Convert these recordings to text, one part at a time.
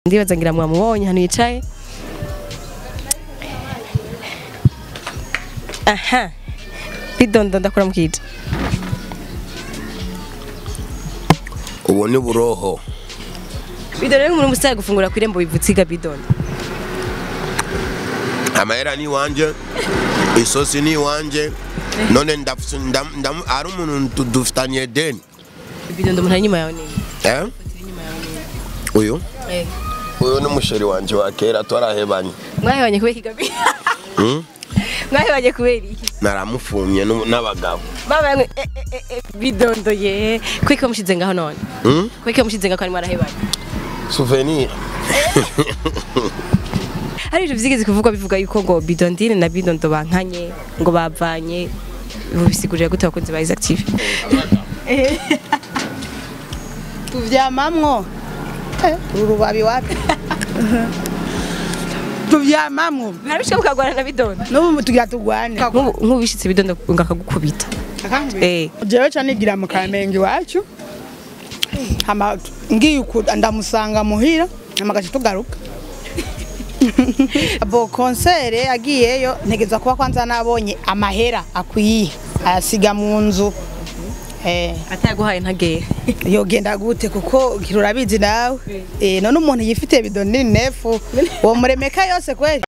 ndibaza ngira mwamubonye hano yicaye aha bidondo ndakora mukija ubu ni buroho bidondo rero umuntu musaye gufungura ku irembo bivutsiga bidondo amahera ni iwanje isosi ni iwanje none ndafise- ndam- ndam- hari umuntu dufitanye deni bidondo umuntu ari inyuma yawe nini eh? uyu uyu ni umusheri wanje wa kera twarahebanye mwahebanye kubera ikigabi Hmm? mwahebanye kubera iki naramufumye n'u- n'abagabo baba eh, eh, eh, eh, bidondo ye kwiko mushize ngaho none Hmm? kwiko mushize ngaho ari mwarahebanye souvenir hari ibintu vyigeze kuvugwa bivuga yuko ngo bidondine na bidondo bankanye ngo bavanye bisigurira gute abakunzi ba Isaac TV tuvyamamwo Eh, urubabi wapi tuvyamamwo harabishika mukagwana na bidondo n'ubu tugira tugwane Nk'ubu- nk'ubu bishitse bidondo ngo akagukubita eh jewe ca nigira mu kamenge iwacu hama ngiye uku ndamusanga muhira hama gaca tugaruka bo konsere agiyeyo ntegeza kuba kwanza nabonye amahera akwiye ayasiga mu nzu eh ataguhaye ntagere yogenda gute kuko urabizi nawe eh none umuntu yifitiye bido nini nefu uwo muremeka yose kweli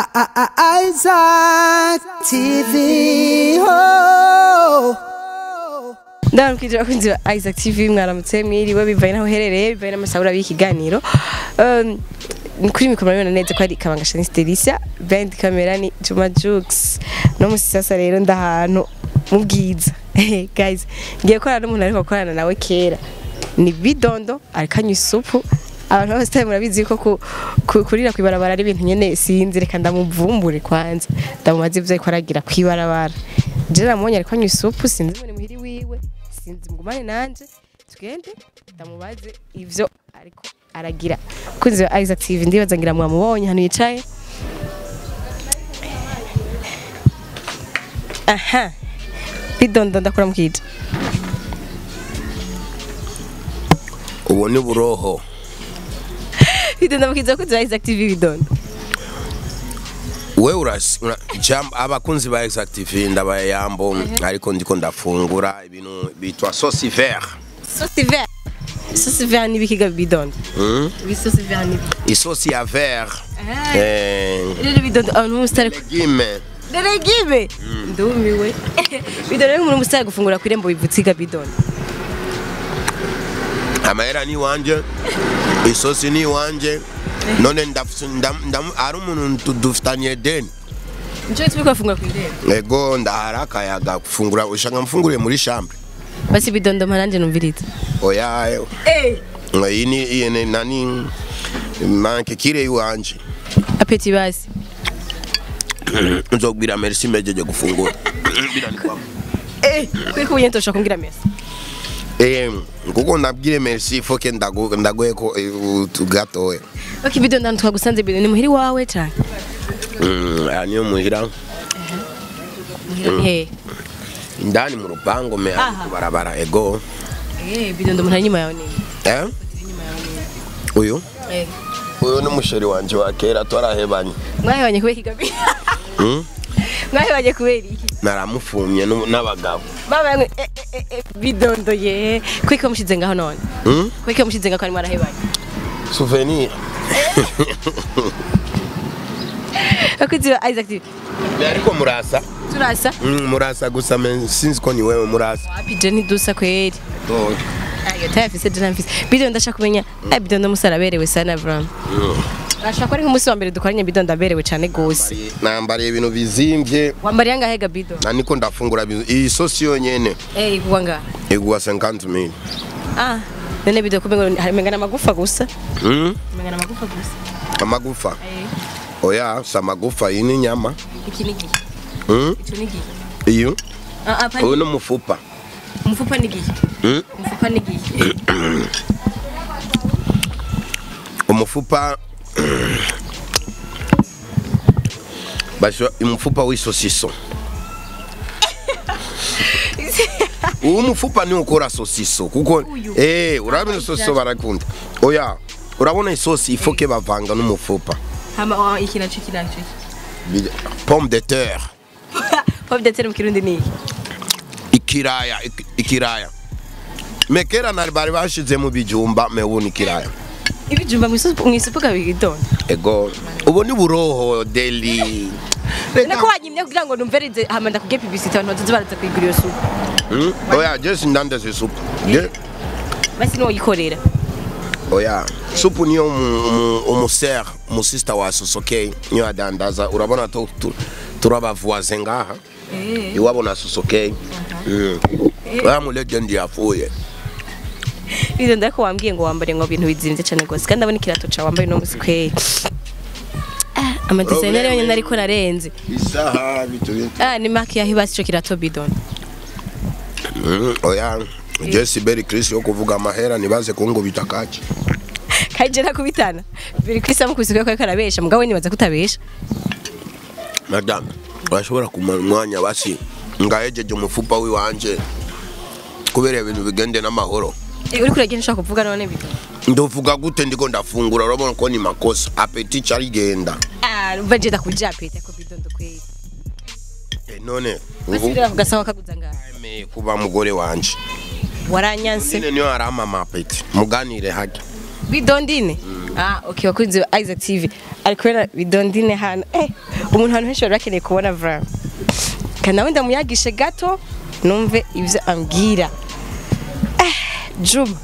Isaac TV. Oh. ndaramukije abakunzi ba Isaac TV mwaramutse mwiriwe bivaye naho uherereye bivaye n'amasabura y'ikiganiro Um, kuri mikoro murabibona neza ko ari kabanga Shanice Delicia behind camera ni Juma Jux no musi sasa rero ndahantu mu bwiza guys ngiye korana n'umuntu ariko gukorana nawe kera ni bidondo ariko anywa isupu abantu bose tayo murabizi ko ku- ku- kurira kwibarabara ari ibintu nyene sinzi reka ndamuvumbure kwanza ndamubaze ivyo ariko aragira kwibarabara je namubonye ariko anywa isupu sinzi ngo ni muhiri wiwe sinzi mugumane nanje tugende ndamubaze ivyo ariko aragira kunzi wa Isaac TV ndibaza ngira mwamubonye hano yicaye aha bidondo ndakora mukija ubu ni buroho bidondo mukiza kunzi wa Isaac TV bidondo we urasi ura- jam- abakunzi ba exactive ndabaye yambo ariko ndiko ndafungura ibintu bitwa sauce vert sauce vert sauce vert ni bikiga bidondo Hmm? ibi sauce vert ni isosi ya vert eh, rero bidondo abantu musitari legime Deregibe ndumiwe bidondo rero umuntu musitari gufungura ku irembo bivutsiga bidondo amahera ni iwanje isosi ni iwanje none ndafise- ndam- ndam- hari umuntu dufitanye deni nico gituma kwafungura ku irembo ego ndahari akayaga gufungura ushaka mfunguriye muri chambre basi bidondo mparanje numviriza oya eh iyi ni iyi ni nani manke kire iwanje apeti basi nzobwira merci mejeje gufungura Bila ni kwako. eh kwiko unyento shaka kumbwira mesa Eh, kuko nabwire merci foke ndago ndagoye ko eh, utu gatoya okay bidondo ndantu twagusanze bidondo ni muhiri wawe cyane Mm, aya niyo muhira eh indani mu rupango me Aha. barabara ego eh bidondo umuntu ari inyuma yawe nini eh uyu eh uyu ni umusheri wanje wa kera twarahebanye mwahebanye kubera ikigabi Hmm? mwahebanye kubera iki naramufumye n'u- n'abagabo baba eh, eh, eh, eh, bidondo ye kwiko mushize ngaho none Hmm? kwiko mushize ngaho ari mwarahebanye souvenir abakunzi ba Isaac TV ariko murasa turasa Mm, murasa gusa me sinzi ko ni wewe murasa wapi je ntidusa kweri Oh. ayo tayafise je ntamfise bidondo ndashaka kumenya eh bidondo musara aberewe sana vraiment Ashaka ko ari nk'umunsi wa mbere dukoranye bidondo aberewe cyane gose nambariye ibintu bizimvye wambariye angahe ga bido na niko ndafungura bizu- iyi sosi yonyene eh igwa nga igwa 50 mil ah none bido kumenga harimengana amagufa gusa Hmm? mengana amagufa gusa amagufa eh oya si amagufa iyi ni inyama iki ni gihe Hmm? ico ni gihe iyo ah ah uyu pani ni umufupa umufupa ni gihe Hmm? umufupa ni gihe umufupa basho umufupa w'isosiso uwo mufupa ni ukora sosiso kuko eh urabona sosiso barakunda oya urabona isosi ifoke bavanga n'umufupa hama wa- iki naco iki naco Bija- pomme de terre pomme de terre mu kirundi ni iki ikiraya ik- ikiraya me kera nari bari bashize mu bijumba me ubu ni ikiraya ibijumba mu isupu mu isupu kabigidona ego ubu ni buroho deli nako wanyimye kugira ngo numverize hama ndakubwiye publicity abantu bazoza baraza kuyigura iyo supu Hmm? oya je sindandeze supu je basi niwo yikorera oya supu niyo umu- umu- umusere umusista wa sosokeye niyo adandaza urabona tu- tu- turabavoise ngaha iwabo na sosokeye oya mu legend yapfuye bizo ndako wambwiye ngo wambare ngo ibintu bizinze cyane gose kandi ndabona ikirato cawe wambaye no musi kweli Ah, amadesigner yonyine ariko narenze isaha bitu bitu ah ni mark yaho ibasi ico kirato bidon Mm, oya jesi beri chris yo kuvuga amahera nibaze kungubita kaki kaje nakubitana biri kwisa mu kubisuka ko karabesha mugabo we nibaza kutabesha madame urashobora kumara umwanya basi ngahejeje umufupa wiwanje kubera ibintu bigende n'amahoro Eh, uri kuragenda ushaka kuvuga none bidon ndovuga gute ndiko ndafungura urabona ko ni makosa apeti carigenda ah umva je ndakuja pete ko bidon kweli Eh, none basi ubu rero kugasaba kaguza ngaha emeye kuba mugore wanje waranyanse nyine niyo arama amapeti muganire hake bidondine ah okay wakunze wa Isaac TV ari kubera bidondine hano eh umuntu hano henshi bari bakeneye kubona vra kana wenda muyagishe gato numve ivyo ambwira eh Juma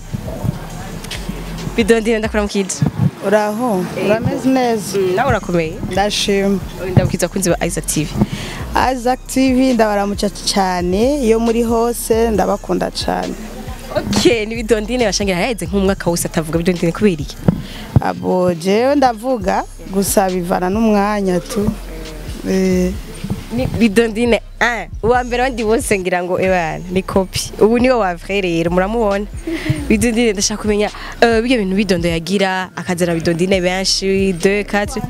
bidondine ndakora mukije uraho urameze neza nawe urakomeye ndashima ndabukiza kunzi wa Isaac TV Isaac TV ndabaramuca cyane iyo muri hose ndabakunda cyane okay ni bidondine bashangira yaheze nk'umwaka wose atavuga bidondine kubera iki abo jewe ndavuga gusa bivana n'umwanya tu Eh, ni bidondine ah uwa mbere wandi bose ngira ngo ebana ni kopi ubu niwe wa vrai rero muramubona bidondine ndashaka kumenya uh, bige bintu bidondo yagira akazana bidondine benshi 2 4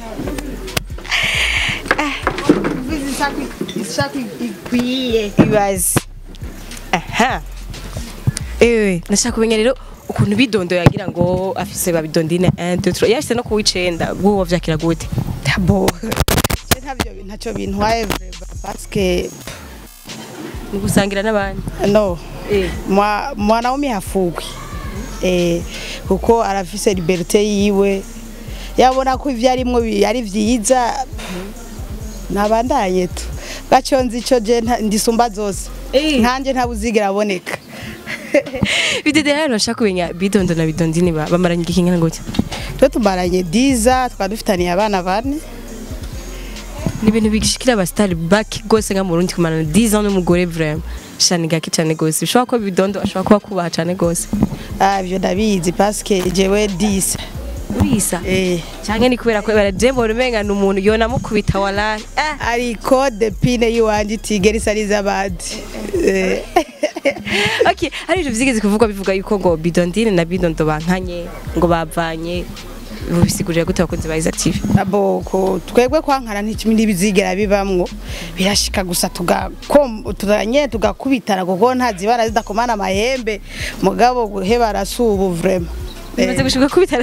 ibazi aha ewe ndashaka kumenya rero ukuntu bidondo yagira ngo afise ba bidondine 1 2 3 yashyize no kuwicenda bw'uwo vyakira gute abo Je ntabyo ntacyo bintwaye vrema parce que ni gusangira n'abandi no eh mwa- mwanaume hafugwi eh, kuko arafise liberite yiwe yabona ko ivyo arimwo bi- ari vyiza nabandanye tu gaco nzi ico je nta- ndisumba zose Eh. nkanje ntabuzigera aboneka bidede rero ndashaka kumenya bidondo na bidondine ba- bamaranye igihe kingana gute twe tumaranye diza twaba dufitaniye abana bane ni ibintu bigishikira abasitari baki rwose nka mu Burundi kumarana 10 ans n'umugore vraiment shani gake cyane gose bishobora kuba bidondo ashobora kuba kubaha cyane gose Ah, ivyo ndabizi paske jewe disa urisa eh. cyane ni kubera ko bara jembo rumenga ni umuntu yona mukubita walahi ah ariko depine yiwanje itigera isa n'iz'abandi Eh. okay hari ibintu vyigeze kuvugwa bivuga yuko ngo bidondine na bidondo bankanye ngo bavanye bisigurira gute abakunzi ba Isaac TV abo ko twebwe kwankana ntikimi n'ibizigera bibamwo birashika gusa tugakom tuganye tugakubitana kuko ntazibara zidakomana amahembe mugabo guheba arasubu vraiment bimaze gushuka kubitana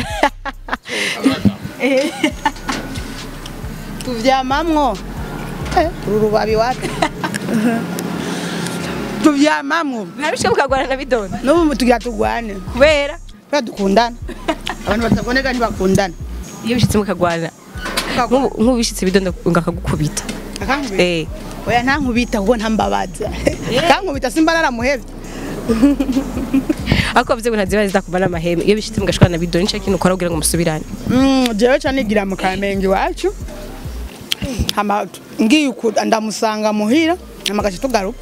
tuvyamamwo Eh, uru rubabi wapi tuvyamamwo nabishika mukagwana na bidondo n'ubu tugira tugwane kubera kubera dukundana abantu bataboneka ntibakundana iyo bishitse mukagwana nk'ubu nk'ubu bishitse bidondo ngakagukubita akankubita eh oya ntankubita kuko ntambabaza akankubita simba naramuhevye ariko bavuze ngo ntaziba zidakuba n'amaheme iyo bishitse mugashwana na bidondo nico kintu ukora kugira ngo musubirane Mm, jewe ca nigira mu kamenge iwacu hama ngiye uku ndamusanga muhira hama gaca tugaruka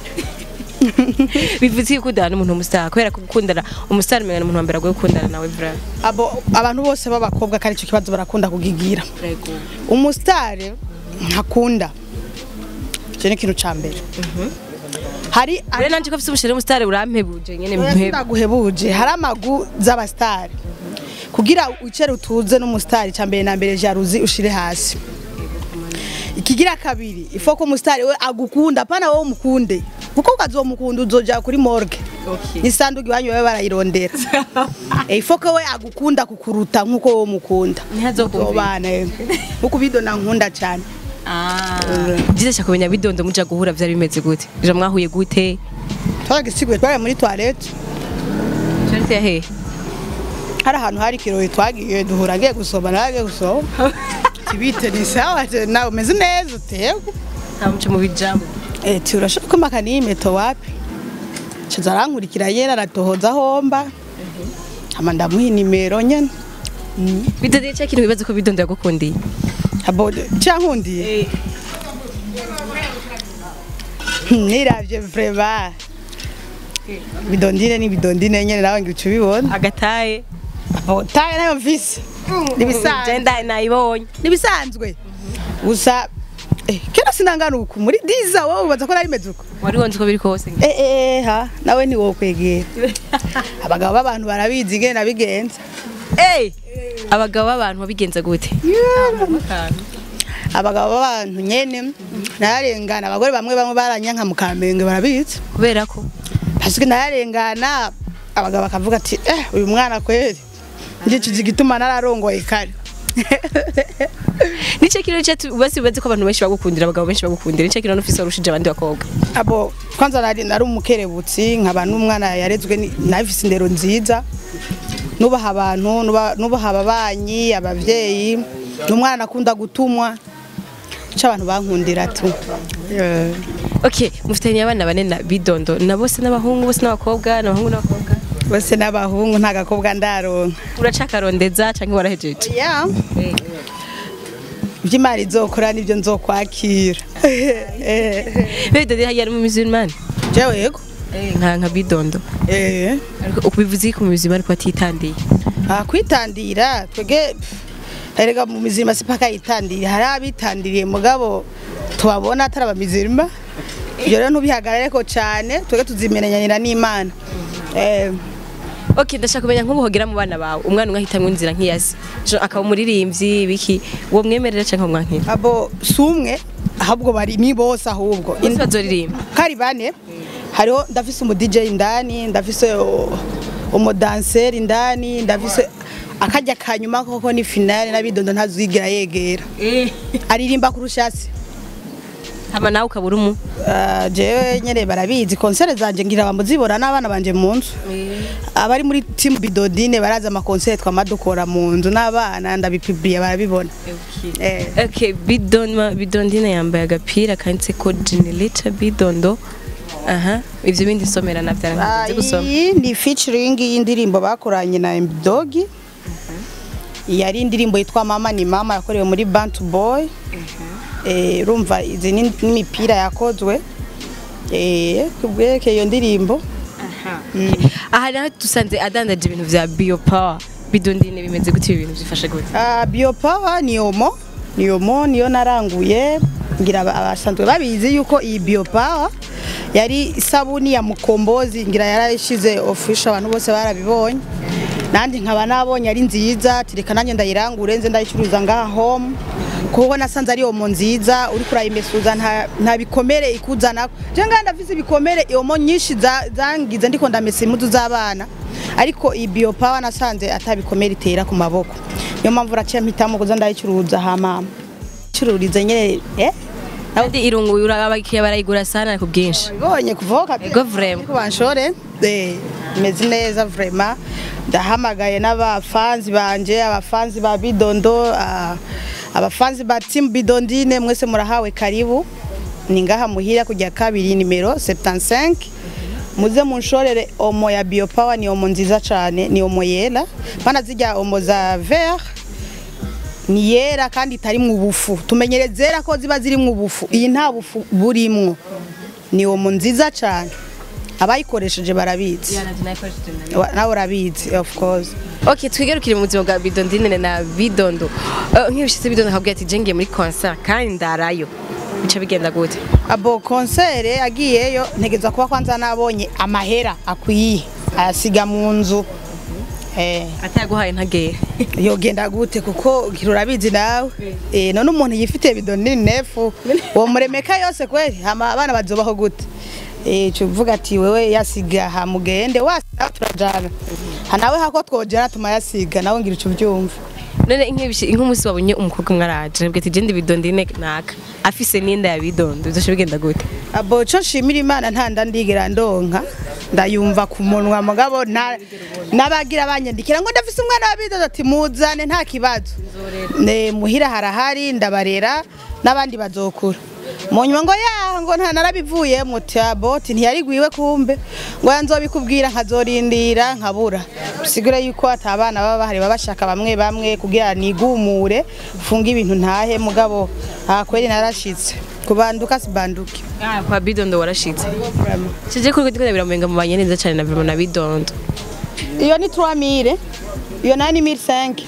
bivuze ko ukundana n'umuntu w'umusitari kubera ko gukundana umusitari umenya n'umuntu wa mbere agoye gukundana nawe vraiment abo abantu bose b'abakobwa kari ico kibazo barakunda kugigira umusitari ntakunda icyo ni ikintu ca mbere hari rero nanje ko afite umushere w'umusitari urampebuje nyene mpebe ndaguhebuje hari amagu z'abasitari kugira wicare utuze n'umusitari ca mbere na mbere jaruzi ushire hasi ikigira kabiri ifo ko umusitari we agukunda apana wowe umukunde kuko ukazomukunda uzoja kuri morgue n'isanduku iwanyu babe barayirondera Eh, ifo ko we agukunda kukuruta nk'uko wowe umukunda Ntihazokumvira. Uzobana, eh. nkuko bidona nkunda cyane byiza cyane kumenya bidondo muja guhura byari bimeze gute ija mwahuye gute twaragisiguye twari muri toilette Charity ya hehe hari ahantu hari ikirori twagiye duhura agiye gusoma nawe agiye gusoma tibite ni sawa je, nawe umeze neza utewe nta muco mu bijambo eti urashobora kumaka n'iyi meto wapi caza arankurikira yera aratohoza homba hama ndamuha inimero nyene bidondo cya kintu bibaza ko bidondo yagukundiye abo cankundiye niravye vrema bidondine ni bidondine nyene nawe ngica ubibona agataye abo taye nayo mvise nibisanzwe jenda nayibonye nibisanzwe gusa eh, kera sinangana uku muri diza wowe ubaza ko nari meze uko wari wonze uko biri kose Eh, eh, ha nawe ni wowe kwegera abagabo b'abantu barabizi ingene nabigenza Eh, abagabo b'abantu babigenza gute abagabo b'abantu nyene nararengana abagore bamwe bamwe baranyanka mu kamenge barabizi kubera ko parce que nararengana abagabo bakavuga ati eh uyu mwana kweri ndico gituma nararongoye kare nicyo kintu cyo basi bibaze ko abantu benshi bagukundira abagabo benshi bagukundira nicyo kintu n'ufise urushije abandi bakobwa abo kwanza nari nari umukerebutsi nkaba n'umwana yarezwe ni- nafise indero nziza nubaha abantu nuba- nubaha ababanyi abavyeyi n'umwana nakunda gutumwa ico abantu bankundira tu Eh, okay mufitanye abana bane na bidondo na bose n'abahungu bose n'abakobwa n'abahungu n'abakobwa bose n'abahungu nta gakobwa ndaronka uracakarondeza canke warahejeje yeah. ivy'imana izokora nivyo nzokwakira Eh, bidondo yari mu musulmani jewe yego nka nka bidondo Eh. ariko ubivuze ko mu musulmani ko atitandiye Ah, kwitandira twege erega mu mizima sipaka yitandira hari abitandiriye mugabo tubabona atari abamizima ibyo rero ntubihagarare ko cyane twege tuzimenyanira n'imana eh, okay ndashaka kumenya nk'ubu hogera mu bana bawe umwana umwe ahitamwo inzira nk'iyasi Jo, akaba umuririmbyi biki uwo mwemerera canke umwankira abo si umwe ahubwo bari ni bose ahubwo bose bazoririmba kari bane hariho ndafise umu DJ indani ndafise uh, umudanseri indani ndafise akajya kanyuma koko ni finale nabidondo ntazigera yegera aririmba kurusha se hama nawe ukabura umu Uh, jewe nyene barabizi konsere zanje ngira bamuzibona n'abana banje mu nzu abari muri team bidodine barazi amakonsere twama dukora mu nzu n'abana ndabipibriye barabibona Eh. okay bidon bidondine yambaye agapira kanditseko generator bidondo aha ivyo bindi nsomera Ah, navyara gusoma iyi ni featuring y'indirimbo bakoranye na Mdogi yari indirimbo yitwa mama ni mama yakorewe muri Bantu Boy eh urumva izi ni n'imipira yakozwe eh kubweke iyo ndirimbo aha naho dusanze adandaje ibintu vya biopower bidondine bimeze gute ibi bintu bifasha gute Ah, biopower ni omo ni omo niyo naranguye ngira aba- abasanzwe babizi yuko iyi biopower yari isabuni ya mukombozi ngira yarayishize official abantu bose barabibonye nandi nkaba nabonye ari nziza tireka nanjye ndayirangure nze ndayicuruza ngaha home kuko nasanze ari omo nziza uri kurayimesuza nta, nta bikomere ikuzanako je ngaha ndafise ibikomere omo nyinshi za- zangize ndiko ndamesa impuzu z'abana ariko iyi biopower nasanze atabikomere itera ku maboko niyo mpamvu uraciye mpitamo kuza ndayicuruza hama cururize nyene eh kandi irungu abakiriya barayigura sana ku bwinshi bibonye kuvoka Ego vraiment. ko banshore eh imeze neza vraiment ndahamagaye n'abafanzi banje abafanzi ba bidondo ah, abafanzi ba team bidondine mwese murahawe karibu ni ngaha muhira kujya kabiri nimero 75 muze munshorere omo ya biopower ni omo nziza cyane ni omo yera pana zijya omo za vert ni yera kandi itari mu bufu tumenyere zera ko ziba ziri mu bufu iyi nta bufu burimwo ni omo nziza cyane abayikoresheje barabizi Wa- nawe urabizi of course okay twigarukire mu buzima bwa bidondine na bidondo Eh, nk'ibishitse bidondo akabwira ati jengiye muri concert kandi ndarayo bica bigenda gute abo konsere agiyeyo ntegeza kuba kwanza nabonye amahera akwiye ayasiga mu nzu eh ataguhaye ntagere yogenda gute kuko gira urabizi nawe eh none umuntu yifitiye bidoni nini nefu uwo muremeka yose kweli hama abana bazobaho gute eh cuvuga ati wewe yasiga hamugende wasiga turajana hanawe hako twojana tumayasiga nawe ngira ico byumva none nk'ibishi nk'umunsi wabonye umukobwa mwaraje nabwo ati gende bidondo ine naka afise n'inda ya bidondo bizoshe bigenda gute abo co nshimira imana ntanda ndigera ndonka ndayumva ku munwa mugabo nta- n'abagira banyandikira ngo ndafise umwana wa bidodo ati muzane nta kibazo ne muhira harahari ndabarera n'abandi bazokura mu nyuma ngo ya ngo nta narabivuyemo boti ntiyarigwiwe kumbe ngo yanzobikubwira nkazorindira nkabura bisigure yuko ata abana baba bahari baba bashaka bamwe bamwe kugira nigumure funga ibintu ntahe mugabo aha kweri narashitse kubanduka sibanduke Ah, kwa bidondo warashitse kije kuri ndiko biramubenga mu banye neza cyane na Bruno na bidondo iyo ni 3000 iyo nayo ni 1500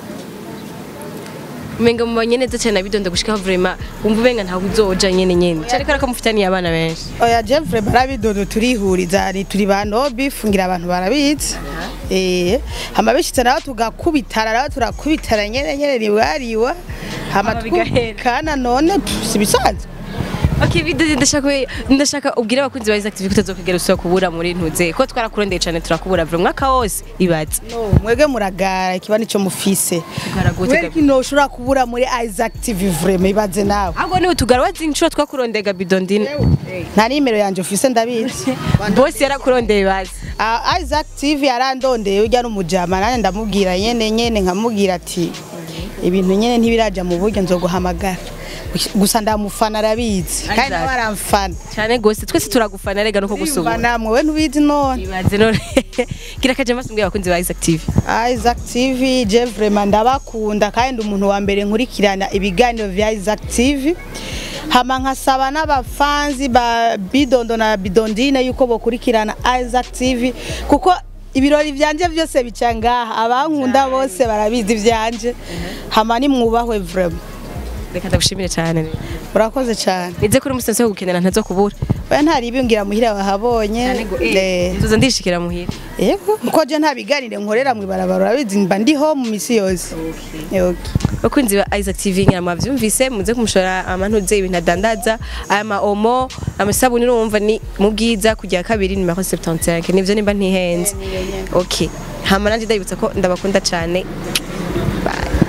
umenga mu banye neza cyane na bidondo gushika vraiment wumva ubenga ntawe uzoja nyene nyene cyane ko akamufitaniye abana benshi oya jevre barabidodo turihuriza ni turi ba nobi fungira abantu barabizi eh hama bishitse naho tugakubitana naho turakubitana nyene nyene niwariwa hama Hama bigahera. twumvikana none sibisanzwe Okay, bidondo ndashaka ndashaka ubwira abakunzi ba Isaac TV kutazokugera usubira kubura muri ntuze ko twarakurondeye cyane turakubura vraiment mwaka wose ibaze no mwege muragara ikiba nico mufise Tugaraguye, Wewe tugabi- kino ushobora kubura muri Isaac TV vraiment ibaze nawe ahubwo niwe tugara wazi inshuro twakurondega bidondine nta nimero yanje ufise ndabizi bosi yarakurondeye bazi Ah, Isaac TV yarandondeye ujya n'umujama nanjye ndamubwira nyene nyene nkamubwira ati ibintu nyene ntibiraja mu buryo nzoguhamagara gusa ndamufana arabizi kandi Isaac. nawe aramfana cyane gose twese turagufana rega nuko Yumva gusubura namwe we ntubizi none ibaze none gira kaje masumbwe abakunzi ba Isaac TV Isaac TV je vraiment ndabakunda kandi ndi umuntu wa mbere nkurikirana ibiganiro vya Isaac TV hama nkasaba n'abafanzi ba Bidondo na Bidondine yuko bokurikirana Isaac TV kuko ibirori vyanje byose bica ngaha abankunda bose barabizi vyanje hama ni mwubahwe vraiment reka ndagushimire cyane murakoze cyane nize kuri umusensi wo gukenera ntazo kubura oya ntari ibingira muhira wahabonye Eh. nzoza ndishikira muhira yego kuko je nta biganire nkorera mwibarabara urabizi mba ndiho mu misi yose yego bakunzi ba Isaac TV ngira mwavyumvise muze kumushora amantuze ibintu adandaza aya ma omo amasabuni urumva ni mu bwiza kujya kabiri ni 75 nivyo nimba ntihenze okay hama nanje ndabibutsa ko ndabakunda cyane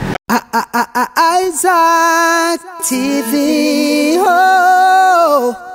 Isaac TV. Oh.